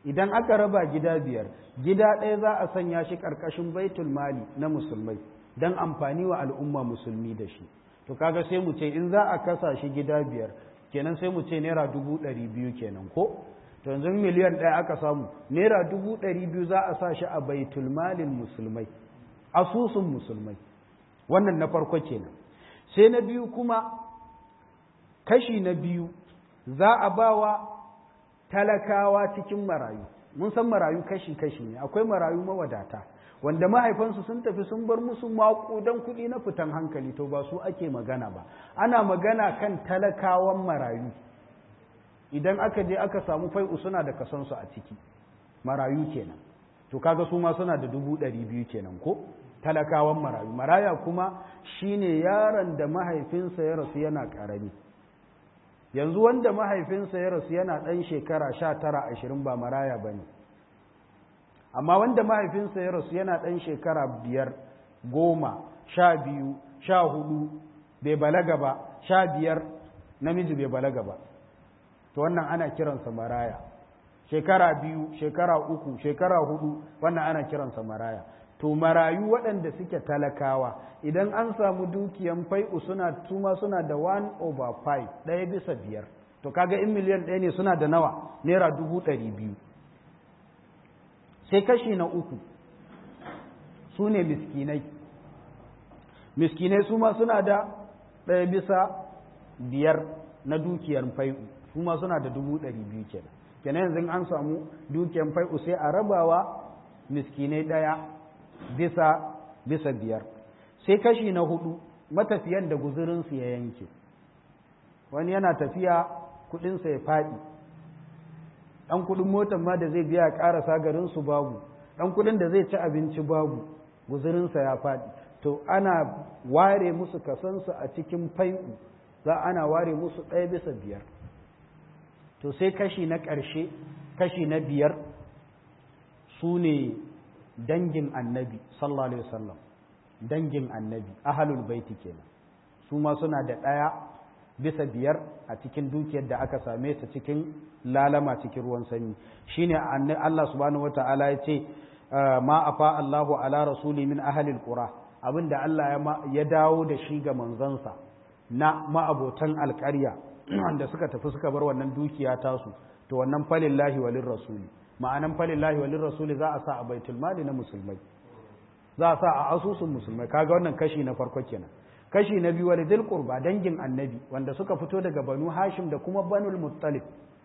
idan aka raba gida biyar gida ɗaya za a sanya shi ƙarƙashin baitul mali na musulmai don amfani wa al'umma musulmi da shi to kaga sai mu ce in za a kasa shi gida biyar kenan sai mu ce naira dubu ɗari biyu kenan ko to yanzu miliyan ɗaya aka samu naira dubu ɗari biyu za a sa shi a baitul malin musulmai asusun musulmai wannan na farko kenan sai na biyu kuma kashi na biyu za a ba wa talakawa cikin marayu mun san marayu kashi-kashi ne akwai marayu mawadata wanda mahaifansu sun tafi sun bar musu maƙudan kuɗi na fitan hankali to ba su ake magana ba ana magana kan talakawan marayu idan aka je aka samu fai'u suna da kasansu a ciki marayu kenan to kaga su ma suna da dubu ɗari biyu kenan ko talakawan marayu maraya kuma shine yaron da mahaifinsa ya rasu yana ƙarami yanzu wanda mahaifinsa ya rasu yana ɗan shekara sha tara ashirin ba maraya ba ne amma wanda mahaifinsa ya rasu yana ɗan shekara biyar goma sha biyu sha hudu bai balaga ba sha biyar namiji bai balaga ba to wannan ana kiransa maraya shekara biyu shekara uku shekara hudu wannan ana kiransa maraya to marayu waɗanda suke talakawa idan an samu dukiyan fai'u suna tuma suna da 1 over 5 ɗaya bisa biyar to kaga in miliyan ɗaya ne suna da nawa naira dubu ɗari biyu sai kashi na uku su ne miskinai miskinai su ma suna da ɗaya bisa biyar na dukiyar fai'u su ma suna da dubu ɗari biyu kenan kenan yanzu an samu dukiyar fai'u sai a rabawa miskinai ɗaya bisa bisa biyar sai kashi na hudu matafiyan da guzurinsu ya yanke wani yana tafiya kudinsa ya faɗi ɗan kudin motar ma da zai biya ƙarasa garinsu babu ɗan kudin da zai ci abinci babu guzurinsa ya faɗi to ana ware musu kasansu a cikin fai'u za ana ware musu ɗaya bisa biyar to sai kashi na ƙarshe kashi na biyar su ne dangin annabi sallallahu alaihi wasallam dangin annabi ahalul baiti kenan su ma suna da ɗaya bisa biyar a cikin dukiyar da aka same ta cikin lalama cikin ruwan sanyi shine Allah subhanahu wata'ala ya ce ma afa Allahu ala rasuli min ahalil qura abinda Allah ya dawo da shi ga manzansa na ma'abotan alƙarya wanda suka tafi suka bar wannan dukiya tasu to wannan falillahi walin rasuli ma'anan falillahi walin rasuli za a sa a baitul mali na musulmai za a sa a asusun musulmai kaga wannan kashi na farko kenan kashi na biyu walidil qurba dangin annabi wanda suka fito daga banu hashim da kuma banul muttalib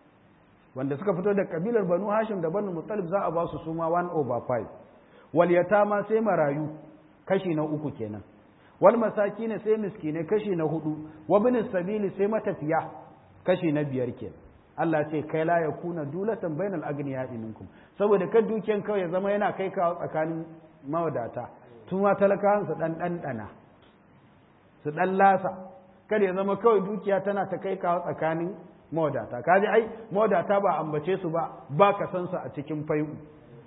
wanda suka fito daga kabilar banu hashim da banul muttalib za a ba su suma 1 over 5 wal yatama sai marayu kashi na uku kenan wal masakin sai miskine kashi na hudu wa bin sabili sai matafiya kashi na biyar kenan Allah ce kai la yakuna dulatan bainal agniya minkum saboda kan dukiyan kawai ya zama yana kai kawo tsakanin mawadata tuma talakawan su dan dandana su dan lasa kada ya zama kawai dukiya tana ta kai kawo tsakanin mawadata kaji ai mawadata ba ambace su ba ba ka san su a cikin fai'u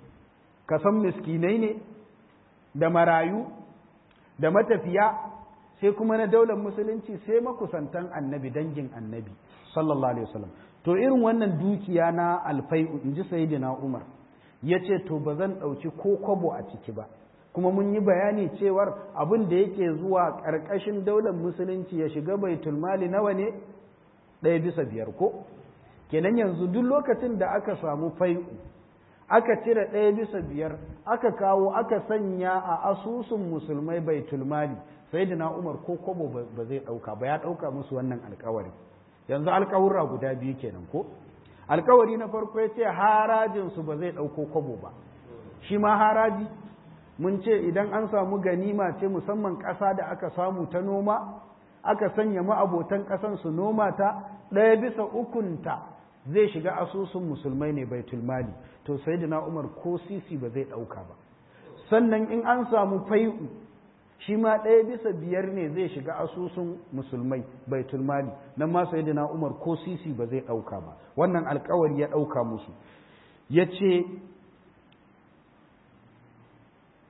ka san miskinai ne da marayu da matafiya sai kuma na daular musulunci sai makusantan annabi dangin annabi sallallahu alaihi wasallam to irin wannan dukiya na alfai'u in ji sayyidina umar ya ce to ba zan ɗauki ko kwabo a ciki ba kuma mun yi bayani cewar abin da yake zuwa ƙarƙashin daular musulunci ya shiga baitul mali nawa ne ɗaya bisa biyar ko kenan yanzu duk lokacin da aka samu fai'u aka cire ɗaya bisa biyar aka kawo aka sanya a asusun musulmai baitul mali sayyidina umar ko kwabo ba zai ɗauka ba ya ɗauka musu wannan alkawari yanzu alkawura guda biyu kenan ko alkawari na farko ya ce harajinsu ba zai ɗauko kwabo ba shi ma haraji mun ce idan an samu ganima ce musamman ƙasa da aka samu ta noma aka sanya ma'abotan ƙasan su noma ta ɗaya bisa ukunta zai shiga asusun musulmai ne baitul mali to sayyidina umar ko sisi ba zai ɗauka ba sannan in an samu fai'u shi ma ɗaya bisa biyar ne zai shiga asusun musulmai baitul mali nan ma sayyidina umar ko sisi ba zai ɗauka ba wannan alkawari ya ɗauka musu ya ce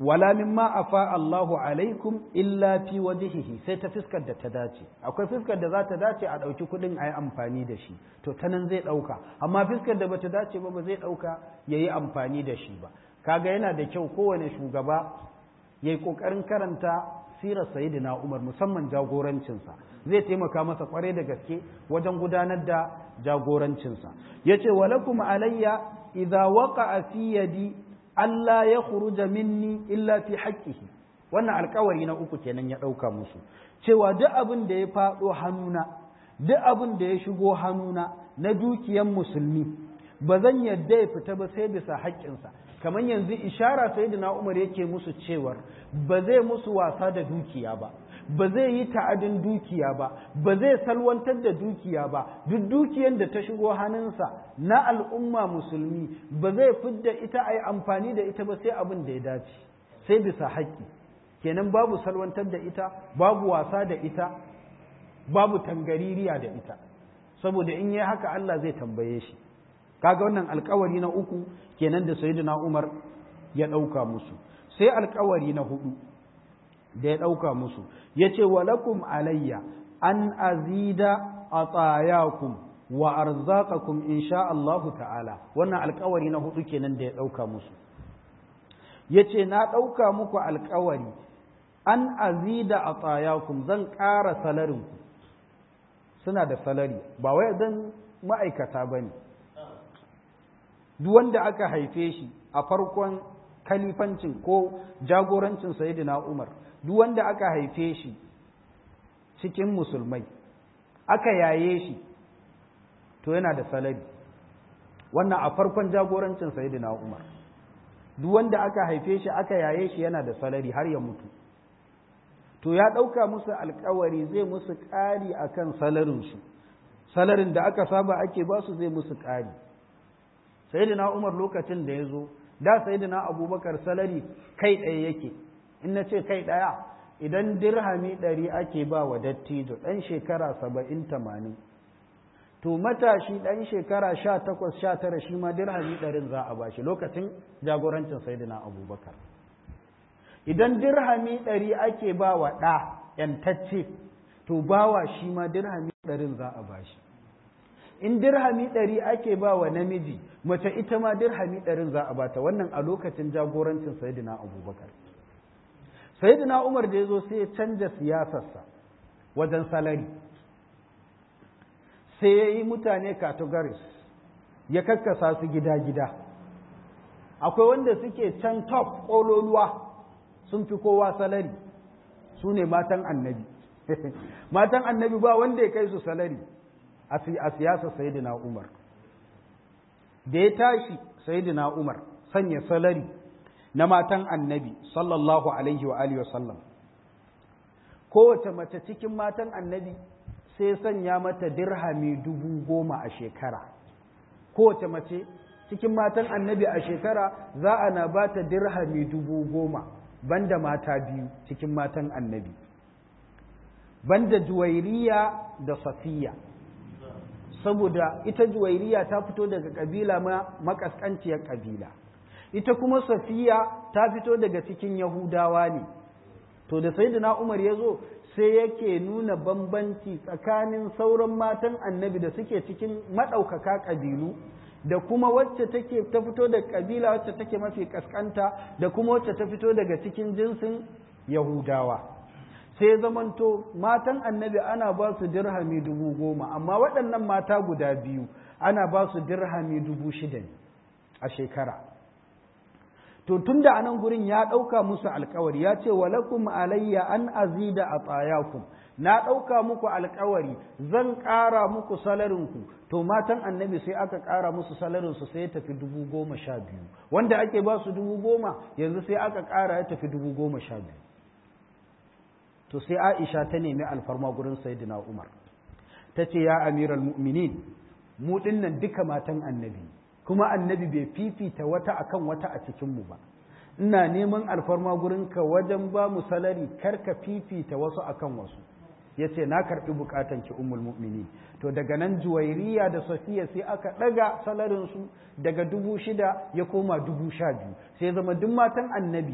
wala mimma afa Allahu alaikum illa fi wajhihi sai ta fiskar da ta dace akwai fiskar da za ta dace a ɗauki kuɗin a yi amfani da shi to ta nan zai ɗauka amma fiskar da bata dace ba ba zai ɗauka ya yi amfani da shi ba kaga yana da kyau kowane shugaba ya yi ƙoƙarin karanta sirar sayidina umar musamman jagorancinsa zai taimaka masa kwarai da gaske wajen gudanar da jagorancinsa ya ce walakum alayya idza waqa'a fi yadi Allah ya khuruja minni illa fi haqqihi wannan alkawari na uku kenan ya ɗauka musu cewa duk abin da ya faɗo hannuna duk abin da ya shigo hannuna na dukiyan musulmi ba zan yadda ya fita ba sai bisa haƙƙinsa kamar yanzu ishara sai da Umar yake musu cewar ba zai musu wasa da dukiya ba ba zai yi ta'adin dukiya ba ba zai salwantar da dukiya ba duk dukiyar da ta shigo hannunsa na al'umma musulmi ba zai fidda ita a yi amfani da ita ba sai abin da ya dace sai bisa haƙƙi kenan babu salwantar da ita babu wasa da ita babu tangaririya da ita saboda in yi haka Allah zai tambaye shi kaga wannan alkawari na uku kenan da sayyidina Umar ya ɗauka musu sai alkawari na hudu da ya ɗauka musu ya ce walakum alayya an azida a tsayakum wa arzakakum insha Allahu ta'ala wannan alkawari na hudu kenan da ya ɗauka musu ya ce na ɗauka muku alkawari an azida a tsayakum zan ƙara salarinku suna da salari ba wai zan ma'aikata ba ne duk wanda aka haife shi a farkon kalifancin ko jagorancin sayidina Umar duk wanda aka haife shi cikin musulmai aka yaye shi to yana da salari wannan a farkon jagorancin sayidina Umar duk wanda aka haife shi aka yaye shi yana da salari har ya mutu to ya ɗauka musu alkawari zai musu ƙari akan salarinsu salarin da aka saba ake ba su zai musu ƙari sayidina Umar lokacin da ya zo da sayidina Abubakar salari kai ɗaya yake in na ce kai ɗaya idan dirhami ɗari ake ba wa dattijo ɗan shekara saba'in tamanin to matashi ɗan shekara sha takwas sha tara shi ma dirhami ɗarin za a bashi lokacin jagorancin saidina abubakar idan dirhami ɗari ake ba wa ɗa ‘yantacce to bawa shi ma dirhami ɗarin za a bashi in dirhami ɗari ake ba wa namiji mace ita ma dirhami ɗarin za a bata wannan a lokacin jagorancin saidina abubakar sayyidina umar da ya zo sai ya canja siyasarsa wajen salari sai ya yi mutane categories ya kakkasa su gida-gida akwai wanda suke can top ƙololuwa sun fi kowa salari su ne matan annabi matan annabi ba wanda ya kai su salari a siyasar sayyidina umar da ya tashi sayyidina umar sanya salari na matan annabi sallallahu alaihi wa alihi wasallam kowace mace cikin matan annabi sai sanya mata dirhami dubu goma a shekara kowace mace cikin matan annabi a shekara za a na ba ta dirhami dubu goma banda mata biyu cikin matan annabi banda juwairiya da safiya saboda ita juwairiya ta fito daga kabila ma makaskanciyar kabila ita kuma safiya ta fito daga cikin yahudawa ne to da sayyidina umar ya zo sai yake nuna bambanci tsakanin sauran matan annabi da suke cikin maɗaukaka ƙabilu da kuma wacce take ta fito da ƙabila wacce take mafi ƙasƙanta da kuma wacce ta fito daga cikin jinsin yahudawa sai zamanto matan annabi ana ba su dirhami dubu goma amma waɗannan mata guda biyu ana ba su dirhami dubu shida ne a shekara to tun da anan gurin ya ɗauka musu alkawari ya ce walakum alayya an azida a tsayakum na ɗauka muku alkawari zan ƙara muku salarinku to matan annabi sai aka ƙara musu salarinsu sai ya tafi dubu goma sha biyu wanda ake ba su dubu goma yanzu sai aka ƙara ya tafi dubu goma sha biyu to sai aisha ta nemi alfarma gurin sayyidina umar ta ce ya amiral mu'minin mu dinnan duka matan annabi kuma annabi bai fifita wata akan wata a cikinmu ba ina neman alfarma gurinka wajen ba mu salari karka fifita wasu akan wasu ya ce na karɓi bukatan ki ummul mu'mini to daga nan juwairiya da safiya sai aka ɗaga salarinsu daga dubu shida ya koma dubu sha biyu sai zama duk matan annabi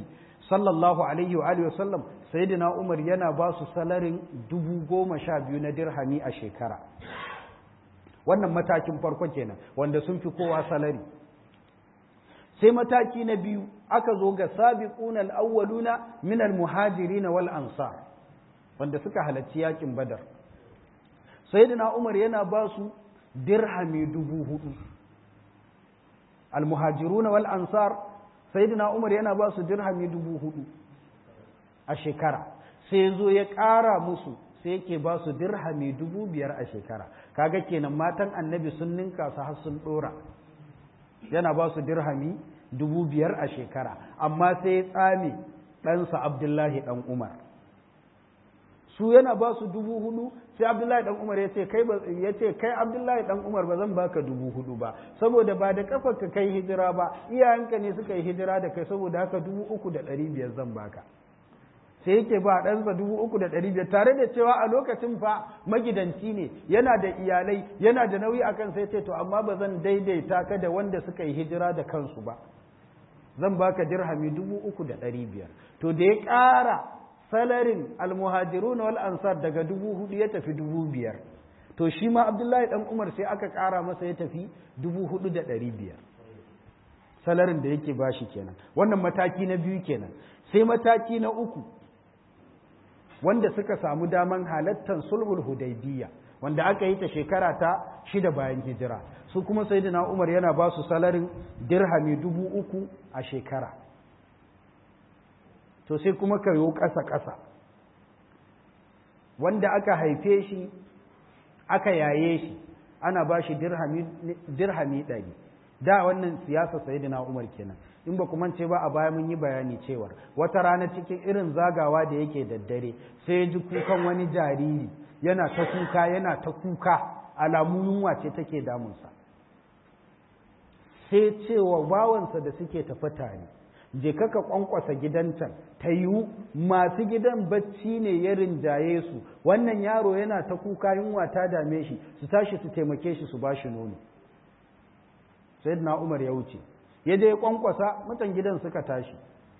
sallallahu alaihi wa alihi wasallam sayyidina umar yana ba su salarin dubu goma sha biyu na dirhami a shekara wannan matakin farko kenan wanda sun fi kowa salari sai mataki na biyu aka zo ga sabiquna al-awwaluna min al-muhajirin wal ansar wanda suka halarci yakin badar sayyidina umar yana ba su dirhami dubu hudu al-muhajiruna wal ansar sayyidina umar yana ba su dirhami dubu hudu a shekara sai zo ya ƙara musu sai yake ba su dirhami dubu biyar a shekara kaga kenan matan annabi sun ninka su har sun ɗora yana ba su dirhami dubu biyar a shekara amma sai ya tsame ɗansa abdullahi ɗan umar su yana ba su dubu hudu sai abdullahi ɗan umar ya ce kai ya ce kai abdullahi ɗan umar ba zan baka dubu hudu ba saboda ba da kafa ka kai hijira ba iyayenka ne suka yi hijira da kai saboda haka dubu uku da ɗari biyar zan baka sai yake ba ɗansa dubu uku da ɗari biyar tare da cewa a lokacin fa magidanci ne yana da iyalai yana da nauyi a kan sai ce to amma ba zan daidaita ka da wanda suka yi hijira da kansu ba zan baka dirhami dubu uku da ɗari biyar to da ya ƙara salarin almuhajiruna wal ansar daga dubu hudu ya tafi dubu biyar to shi ma abdullahi dan umar sai aka ƙara masa ya tafi dubu hudu da ɗari biyar salarin da yake bashi kenan wannan mataki na biyu kenan sai mataki na uku wanda suka samu daman halattar sulhul hudaybiya wanda aka yi ta shekara ta shida bayan hijira su kuma sayyidina umar yana ba su salarin dirhami dubu uku a shekara to sai kuma ka yi ƙasa-ƙasa wanda aka haife shi aka yaye shi ana ba shi dirhami ɗari da wannan siyasa sayyidina umar kenan in ba kuma ce ba a baya mun yi bayani cewar wata rana cikin irin zagawa da yake daddare sai ji kukan wani jariri yana ta kuka yana ta kuka alamu yunwa ce take damunsa sai cewa bawansa da suke tafi tare je kaka kwankwasa gidan can ta yiwu masu gidan bacci ne ya rinjaye su wannan yaro yana ta kuka yunwa ta dame shi su tashi su taimake shi su ba shi nono sayyidina umar ya wuce ya je kwankwasa mutan gidan suka tashi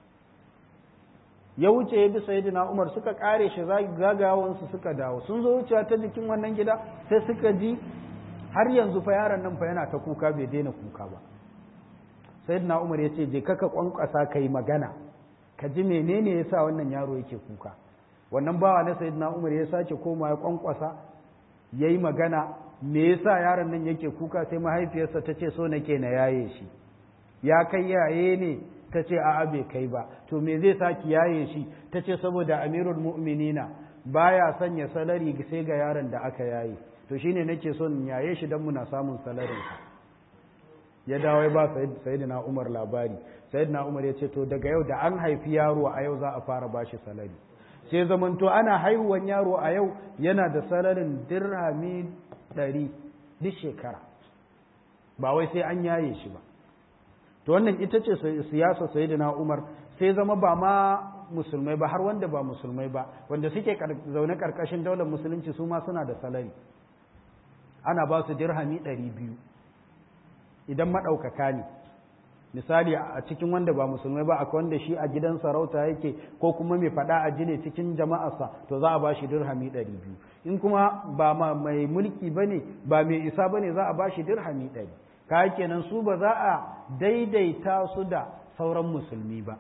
ya wuce ya bi sayyidina umar suka kare shi zagawansu suka dawo sun zo wucewa ta jikin wannan gida sai suka ji har yanzu fa yaron nan fa yana ta kuka bai daina kuka ba sayyidina umar ya ce je kaka kwankwasa ka yi magana ka ji menene ya sa wannan yaro yake kuka wannan bawa na sayyidina umar ya sake koma ya kwankwasa ya yi magana me yasa yaron nan yake kuka sai mahaifiyarsa ta ce so nake na yaye shi ya kai yaye ne ta ce a'a bai kai ba to me zai saki yaye shi ta ce saboda amirul mu'minina baya sanya salari sai ga yaron da aka yaye to shine nake son yaye shi dan muna samun salarin ya dawo ya ba sayyidina Umar labari sayyidina Umar ya ce to daga yau da an haifi yaro a yau za a fara bashi salari sai zamanto ana haihuwan yaro a yau yana da salarin dirhami ɗari duk shekara ba wai sai an yaye shi ba to wannan ita ce siyasa sayyidina Umar sai zama ba ma musulmai ba har wanda ba musulmai ba wanda suke zaune karkashin daular musulunci su ma suna da salari ana ba su dirhami ɗari biyu idan maɗaukaka ne misali a cikin wanda ba musulmai ba akwai wanda shi a gidan sarauta yake ko kuma mai faɗa a jine cikin jama'arsa to za a ba shi dirhami ɗari biyu in kuma ba mai mulki ba ne ba mai isa ba ne za a ba shi dirhami ɗari ka kenan su ba za a daidaita su da sauran musulmi ba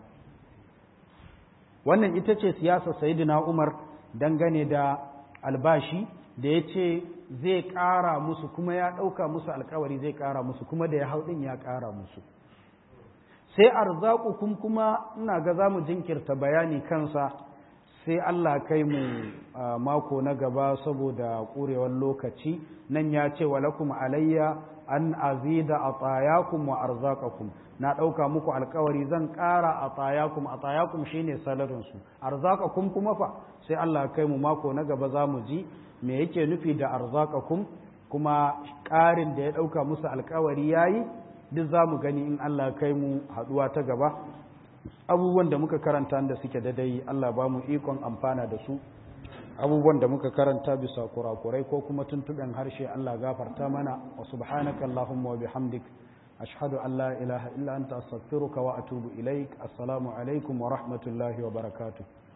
wannan ita ce siyasar sayidina umar dangane da albashi da ya ce zai ƙara musu kuma ya ɗauka musu alkawari zai ƙara musu kuma da ya hau ɗin ya ƙara musu sai arzakukum kuma ina ga za mu jinkirta bayani kansa sai Allah kai mu mako na gaba saboda ƙurewar lokaci nan ya ce walakum alayya an azida a tsayakum wa arzakakum na ɗauka muku alkawari zan ƙara a tsayakum a tsayakum shine salarinsu arzakakum kuma fa sai Allah kai mu mako na gaba za mu ji me yake nufi da arzakakum kuma ƙarin da ya ɗauka musu alkawari ya yi duk za mu gani in Allah kai mu haɗuwa ta gaba abubuwan da muka karanta da suke dadai Allah ba mu ikon amfana da su abubuwan da muka karanta bisa kurakurai ko kuma tuntuɓen harshe Allah gafarta mana wa subhanaka Allahumma wa bihamdik ashhadu an la ilaha illa anta astaghfiruka wa atubu ilaik assalamu alaikum wa rahmatullahi wa barakatuh